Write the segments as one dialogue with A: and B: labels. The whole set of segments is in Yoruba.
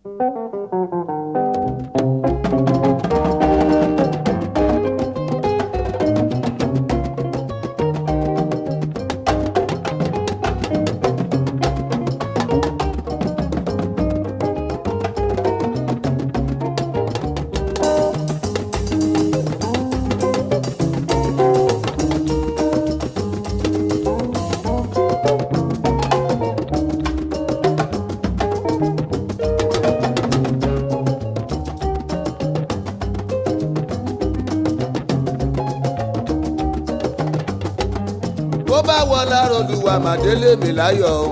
A: bó bá wọ lára olùwà màdélé mi láyọ̀ o.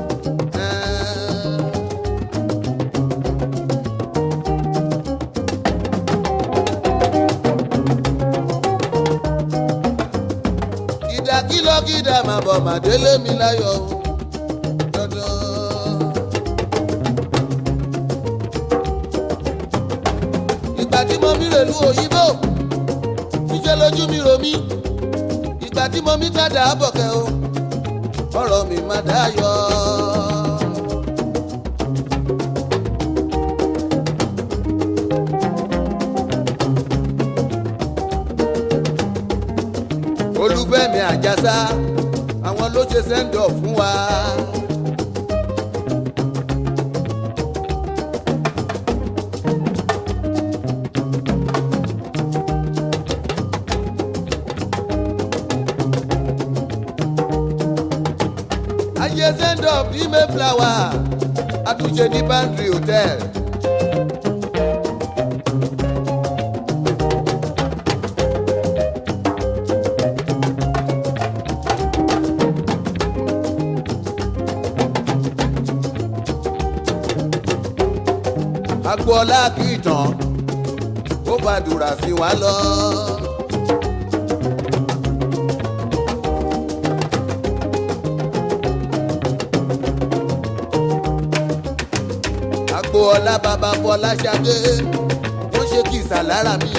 A: kìdàkìlọ́kìdà máa bọ̀ màdélé mi láyọ̀ o. dandan. ìgbà tí mo mi rèlú òyìnbó ṣíṣe lójú mi rò mí ìgbà tí mo mi tàdá bọ̀kẹ́ o ọ̀rọ̀ mi má dáyọ̀. olùfẹ́mi àjàsá àwọn ló ṣe sẹ́ńdọ̀ fún wa. ayé sẹ́ńdọ̀ bí mayflower àtúnṣe ní bandri hotel. agboola kì í tán ó gbàdúrà sí wa lọ. agboola bàbá fọláṣadé ó ṣe kìsà lára mi.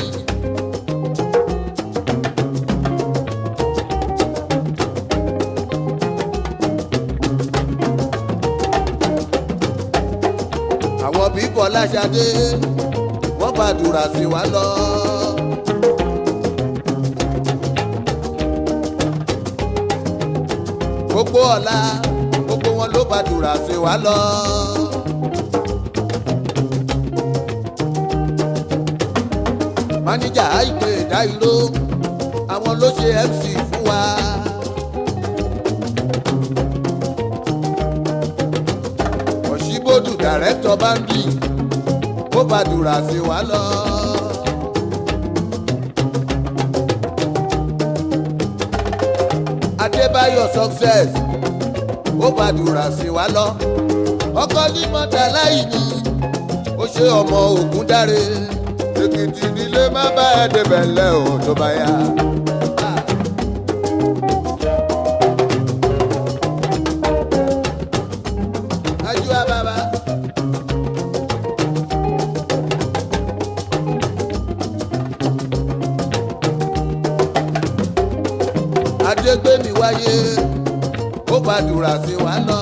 A: àwọn bí fọláṣadé wọ́n gbàdúrà sí wa lọ. gbogbo ọ̀la gbogbo wọn ló gbàdúrà sí wa lọ. máníjà àìpé ìdáìró àwọn ló ṣe mc fún wa. òṣìbòdù dàrẹ́tọ̀ báńdì ó gbàdúrà sí wa lọ. adébáyọ̀ success ó gbàdúrà sí wa lọ. ọkọ ní mọ́tà láì ní ó ṣe ọmọ ògùn dáre èkìtì nílé má bá ẹ débẹ̀ lẹ́ o tó bá yá. Ajua baba. Adégbémi wáyé, ó gbàdúrà sí wa lọ.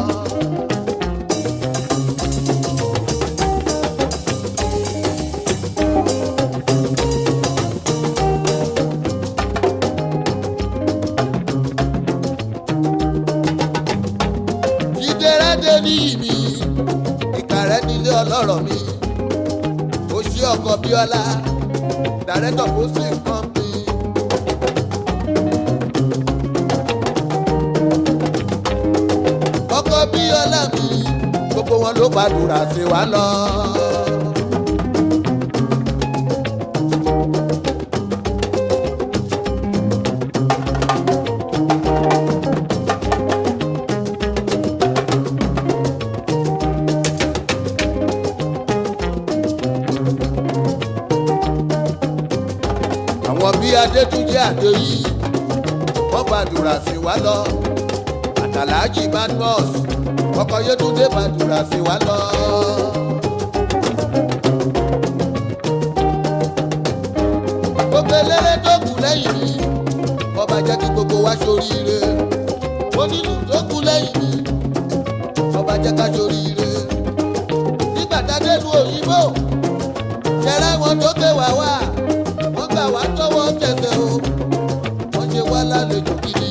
A: Jídérádé ní ìmí, ìkàrẹ́ nílé ọlọ́rọ̀ mi. Ó ṣí ọkọ̀ Bíọ́lá, dàrẹ́tọ̀ kó sì kàn mí. Ọkọ̀ Bíọ́lá mi, gbogbo wọn ló gbàdúrà sí wa lọ. àwọn bí adétúnjẹ àdéyí wọn gbàdúrà sí wa lọ àtàlájì badmus ọkọ yétúndé gbàdúrà sí wa lọ. gbogbo eléré tó kù lẹ́yìn mi ọba jẹ́ kí gbogbo wa ṣoríire onílù tó kù lẹ́yìn mi ọba jẹ́ ká ṣoríire nígbà dáadé lu òyìnbó ṣẹlẹ wọn tó ké wá wá wọn gbà wá tọwọ́ tẹsẹ̀ o wọn ṣe wá lálejò gidi.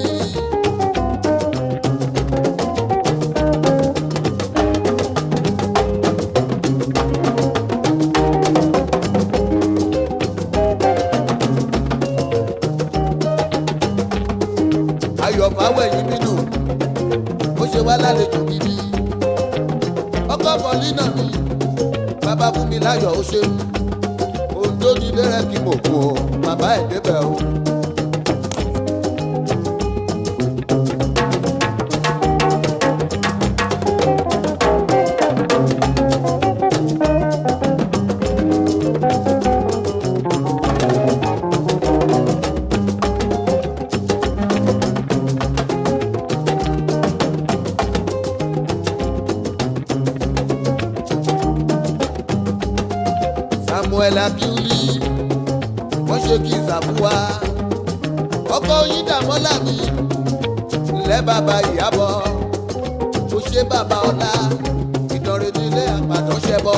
A: ayọ̀ fáwẹ̀yìn bínú ó ṣe wá lálejò gidi. ọkọ̀ bọ̀línà mi bàbá fún mi láyọ̀ ó ṣe ohun tó di lẹ́rẹ̀ kí mo kú o bàbá ẹ̀ débẹ̀ o. samuel abiuli wọ́n ṣe kí ìsàfùwà ọkọ yín dàmọ́là mi ńlẹ́ bàbá ìyàbọ̀ ó ṣe bàbá ọlá ìdánrẹ́ nílé àgbàdo ṣẹbọ.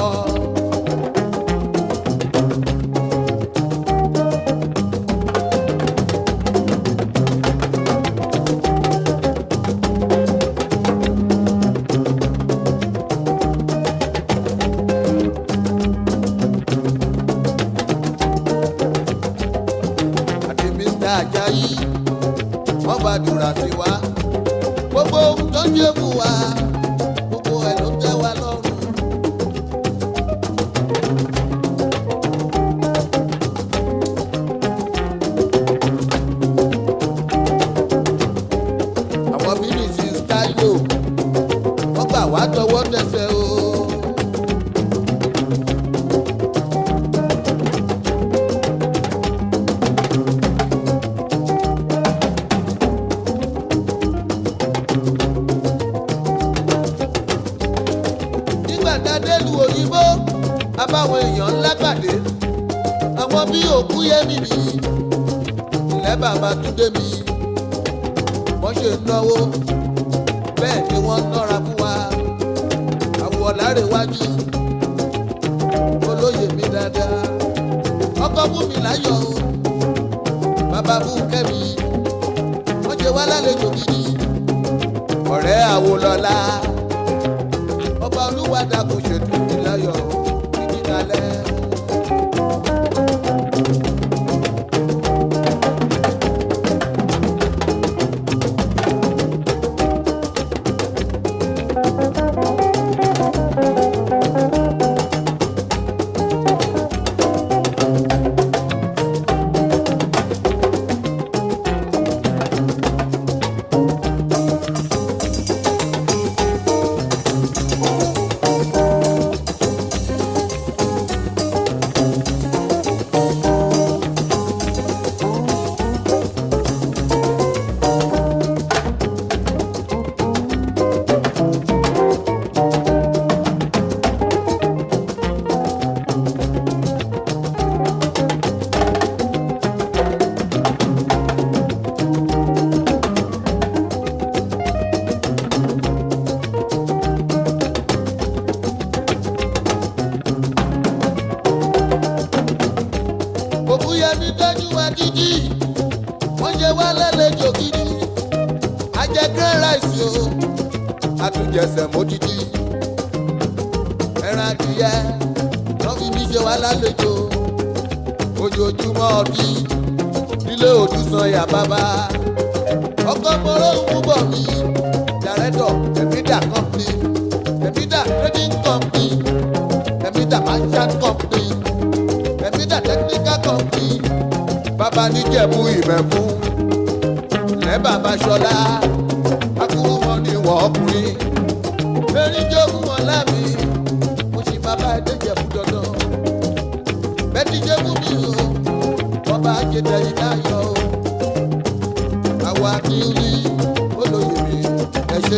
A: àti mr ajayi wọ́n gbàdúrà sí wa gbogbo ohun tó ń jẹ́ fún wa gbogbo ẹ̀ ló tẹ́ wa lọ́rùn. àwọn bíbélì táyò wọ́n gbà wá tọwọ́ tẹsẹ̀ o. nígbà tá a dé lu òyìnbó abáwọn èèyàn ńlá pàdé àwọn bí òkú yẹmí mi ilẹ̀ bàbá túndé mi wọ́n ṣe náwó bẹ́ẹ̀ ni wọ́n nọ́ra fún wa àwọ̀ lárẹ̀wájú olóyè mi dáadáa ọkọ fún mi láyọ̀ o bàbá fún kẹ́mi wọ́n ṣe wá lálejò gidi ọ̀rẹ́ àwòlọ́lá ọba olúwadà kò ṣètò ìláyọ̀ títí dalẹ̀. òkúyẹmí tọ́jú wa dídí wọ́n ṣe wá lálejò gidi ajẹ́ grand rice o àtúnjẹsẹ̀ módìdí ẹran adìyẹ wọ́n fi mí ṣe wá lálejò ojoojúmọ́ ọdí nílé òdùsàn yà bàbá ọkọ̀ mọ́rọ́ ń bọ̀ mí dàrẹ́tọ̀ ẹ̀mídà company ẹ̀mídà trading company ẹ̀mídà merchant company ẹ̀mídà technical company bàbá níjẹ̀bú ìmẹ̀fún lẹ́ bàbá ṣọlá akúrú wọn ni wọ́n ọkùnrin erin jogún wọn lámì mo ṣì bàbá ẹ̀dẹ́jẹ̀bú dandan bẹ́ẹ̀ni jẹ́bú mi o ọba àjẹtẹ̀ yìí láyọ̀ o àwa kí n rí olóyè mi ẹ ṣe.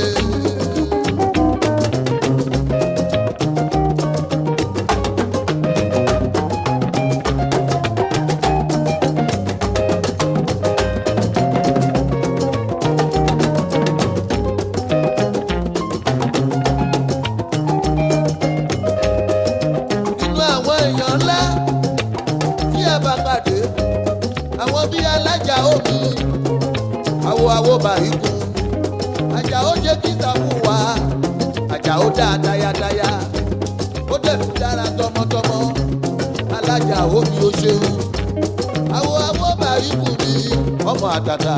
A: awo bá ikú Àjàó ṣe kíta fún wa Àjàó dá tayátayá ó dẹ̀kú dára tọmọtọmọ alájà omi ó ṣeun awo awo bá ikú mi ọmọ àtàtà.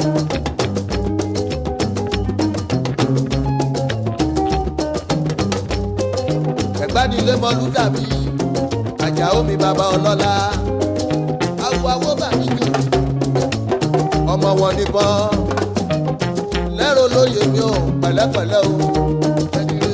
A: ẹ̀gbádìlé mọ́lú dàbí Àjàó mi bàbá ọlọ́lá awo awo bá ikú ọmọ wọn níbọn lẹ́rọ lóye mi ò pẹ̀lẹ́pẹ̀lẹ́ o. ẹ̀dìrẹ́.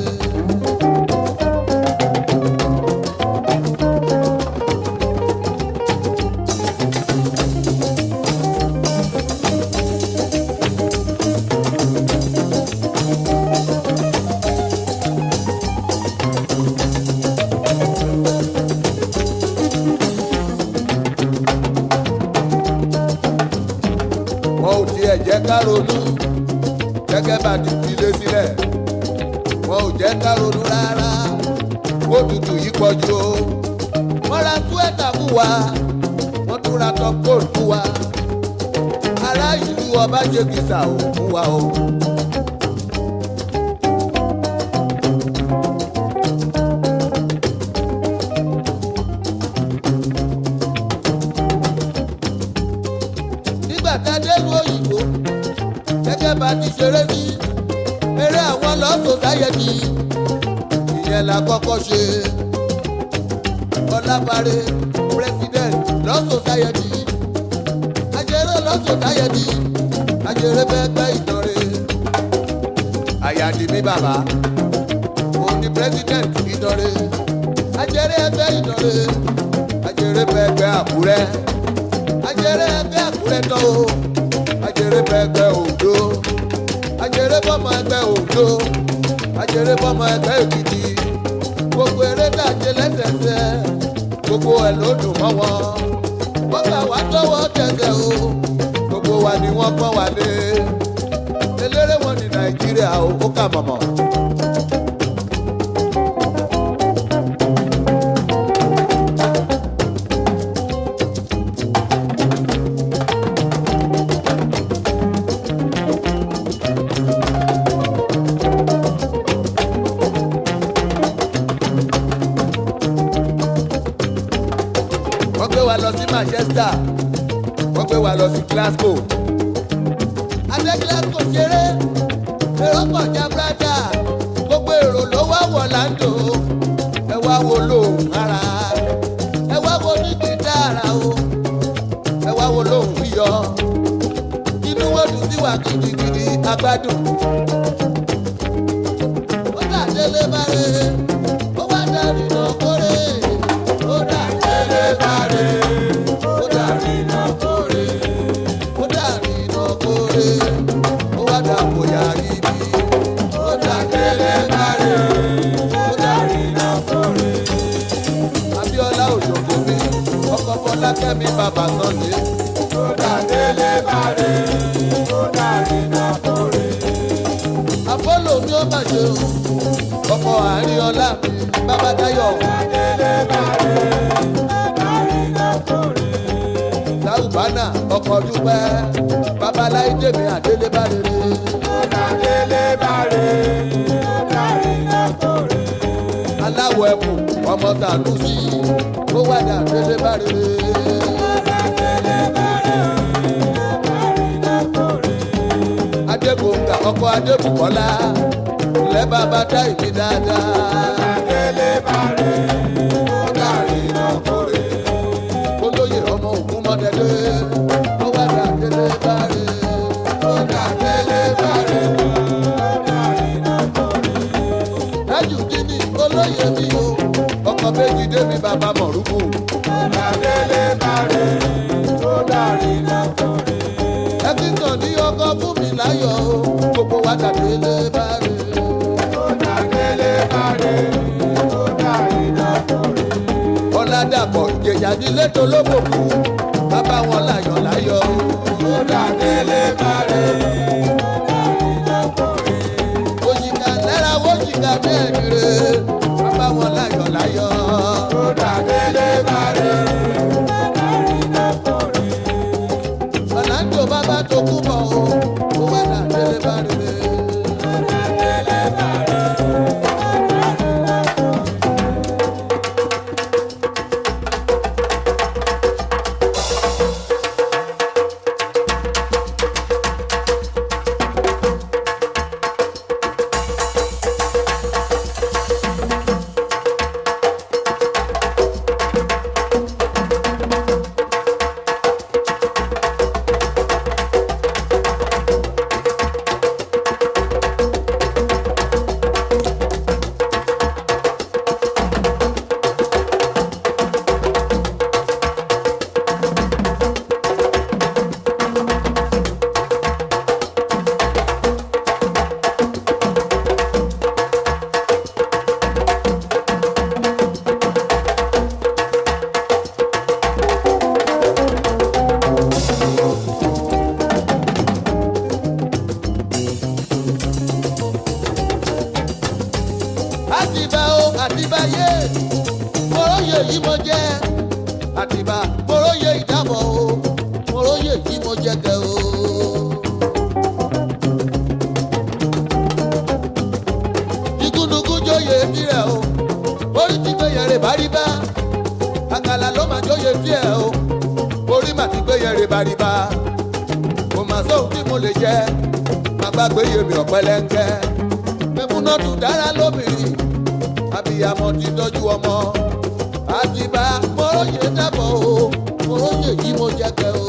A: wọn ò tiẹ̀ jẹ́ ká ronú gẹ́gẹ́ bá ti filé sílẹ̀ wọn ò jẹ́ ká ronú rárá kó tutù yìí pọ̀jù o wọ́n ra túwẹ́tà fún wa wọ́n tún ra tọ́pọ̀lù fún wa ará ìlú ọba jẹ́gìsà ò fún wa o. nígbà tá a dé lu òyìnbó gẹ́gẹ́ bá ti ṣeré ní eré àwọn lọ́sọ̀ sáyẹ̀dì ìyẹn la kọ́kọ́ ṣe ọlábàárẹ̀ president lọ́sọ̀ sáyẹ̀dì ajẹ́rẹ́ lọ́sọ̀ sáyẹ̀dì ajẹ́rẹ́ bẹ́ẹ̀ gbẹ́ ìdánrẹ́ àyàdì mi bàbá òun ni president ìdánrẹ́ ajẹ́rẹ́ ẹgbẹ́ ìdánrẹ́ ajẹ́rẹ́ bẹ́ẹ̀ gbẹ́ àkúrẹ́ ajẹ́rẹ́ ẹgbẹ́ àkúrẹ́ tán o ajere bẹgbẹ òdo ajere bọmọ ẹgbẹ òdo ajere bọmọ ẹgbẹ èkìtì gbogbo eré dàjẹ lẹsẹsẹ gbogbo ẹ ló dùn mọ́ wọn wọn gbà wá tọwọ́ tẹsẹ̀ o gbogbo wa ni wọn pọ́n wá lé eléré wọn ní nàìjíríà o ó kà mọ̀mọ́. wọ́n gbé wa lọ sí manchester wọ́n gbé wa lọ sí glasgow adé glasgow ṣeré èrò pọ̀ jabrada gbogbo èrò ló wá wọ̀ láńdò ẹ wá wo lóhùn ara ẹ wá wo ní gìtára o ẹ wá wo lóhùn yíyọ inú wo dùn sí wa gidigidi agbádùn ó dà délé bá rè ó wá darí lọ kórè ó dà délé bá rè ó darí lọ kórè ó darí lọ kórè ó wá dà bóyá ibi ó dà délé bá rè ó darí lọ kórè. Abíọ́lá òjòkó mi ọkọ̀ Fọlákẹ́mi bàbá Sọ́ni ó dà délé bá rè ó darí lọ kórè. Apollo mi ó máa ṣe o ọkọ̀ àárín ọlá mi bàbá Táyọ̀. Sáùbánà ọkọ̀ dúpẹ́ babaláyé mi àdélébá rere. Aláwọ̀ ẹ̀kùn ọmọ Sàlùsí ó wàdà àdélébá rere. Adébòǹgà ọkọ̀ Adébùkọ́lá ilẹ̀ bàbá dá ìbí dáadáa. olóyè ọmọ ògún mọ́tẹ́lẹ́ ó wá dà délé bárẹ̀ ó dà délé bárẹ̀. dájú dídì olóyè mi o ọkọ̀ méjì débi bàbá mọ̀rúkú. ẹkíntàn ní ọkọ̀ fún mi láyọ̀ o gbogbo wa dà délé bárẹ̀. ọ̀làdàpọ̀ ìjẹ̀jà nílé tó lóbòkú bàbá wọn láyọ̀ láyọ̀ ó dà délé bárẹ̀. òjìká lẹ́ra wọ́jìká mẹ́rin bàbá wọn láyọ̀ láyọ̀ ó dà délé bárẹ̀. ọ̀làǹdò bàbá tó kú bọ̀ o ayé mọ̀rọ̀yè yìí mo jẹ́ àtìbá mọ̀rọ̀yè ìdábọ̀ o mọ̀rọ̀yè yìí mo jẹ́ kẹ́ o. igúnnugún jóye tirẹ̀ o orí ti gbé yẹrẹ bá rí bá àkàlà ló máa jóye tiẹ̀ o orí màá ti gbé yẹrẹ bá rí bá kò mà sóhun tí mo lè jẹ bàbá gbé yèmí ọ̀pẹ̀lẹ̀ńkẹ́ mẹ́múná tún dára lóbìnrin abiyamọ ti tọ́jú ọmọ àtibá mọ́rọ́yè dábọ̀ o mọ́rọ́yè yìí mo jẹ́ kẹ́ o.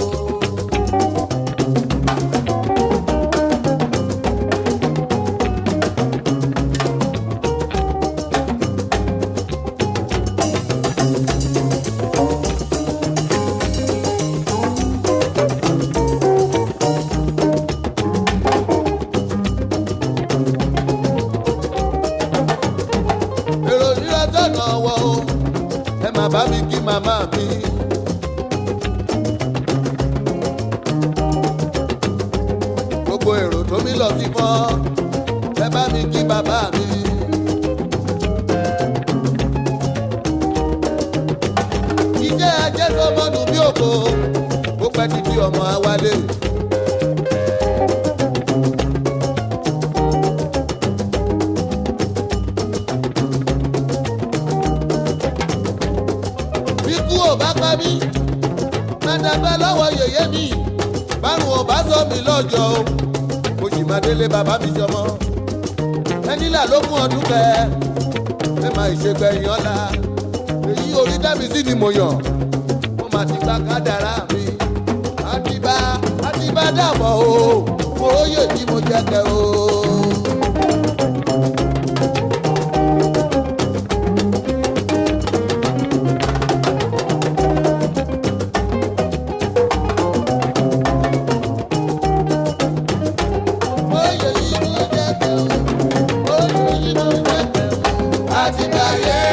A: èrò rírà tọ̀nà wọ o ẹ má bá mi kí màmá mi. gbogbo èrò tó mi lọ sí fọ́ ẹ bá mi kí bàbá mi. iṣẹ́ ajé sọmọnù bí òkò ó pẹ́ títí ọmọ awálé. ikú ò bá pa mí mẹ́tàgbẹ́ lọ́wọ́ yèyé mi bárùn ò bá sọ mí lọ́jọ́ o mo sì máa délé bàbá mi jọmọ ẹnìlá ló mú ọdún kẹ ẹ máa ìṣègbẹ̀yìn ọ̀la èyí orí dábì sí ni mo yàn mo máa ti gba kádàrá mi àtibá àtibá dàbọ̀ o mo róye tí mo jẹ́ kẹ́ o. Oyè yìí mo jẹ́ kẹ́ o, oyè yìí mo jẹ́ kẹ́ o. Àti gbàyè